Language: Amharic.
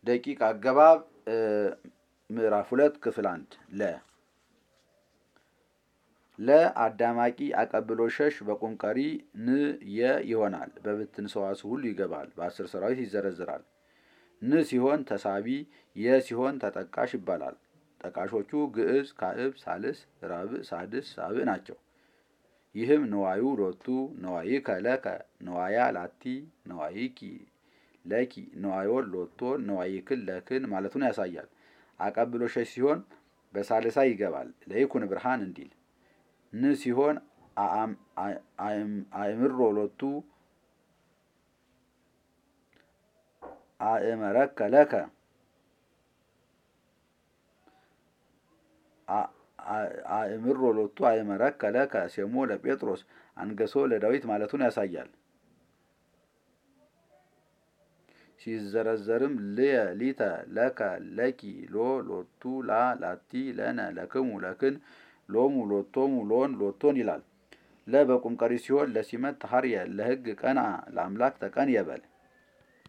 ደቂቅ አገባብ ምዕራፍ ሁለት ክፍል አንድ ለ ለ አዳማቂ አቀብሎ ሸሽ በቁም ቀሪ ን የ ይሆናል። በብትን ሰዋስው ሁሉ ይገባል። በአስር ሰራዊት ይዘረዝራል። ን ሲሆን ተሳቢ፣ የ ሲሆን ተጠቃሽ ይባላል። ጠቃሾቹ ግዕዝ፣ ካዕብ፣ ሳልስ፣ ራብዕ፣ ሳድስ፣ ሳብዕ ናቸው። ይህም ነዋዩ ሎቱ፣ ነዋይከ ለከ፣ ነዋያ ላቲ፣ ነዋይኪ ለኪ፣ ነዋዮን ሎቶን፣ ነዋይክን ለክን ማለቱን ያሳያል። አቀብሎ ሸሽ ሲሆን በሳልሳ ይገባል። ለይኩን ብርሃን እንዲል ን ሲሆን አእምሮ ሎቱ አእመረከ ለከ አእምሮ ሎቱ አእመረከ ለከ ሴሞ ለጴጥሮስ አንገሶ ለዳዊት ማለቱን ያሳያል። ሲዘረዘርም ልየ ሊተ ለከ ለኪ ሎ ሎቱ ላ ላቲ ለነ ለክሙ ለክን ሎሙ ሎቶሙ ሎን ሎቶን ይላል። ለ በቁም ቀሪ ሲሆን ለሲመት ተሐርየ ለሕግ ቀና ለአምላክ ተቀን የበል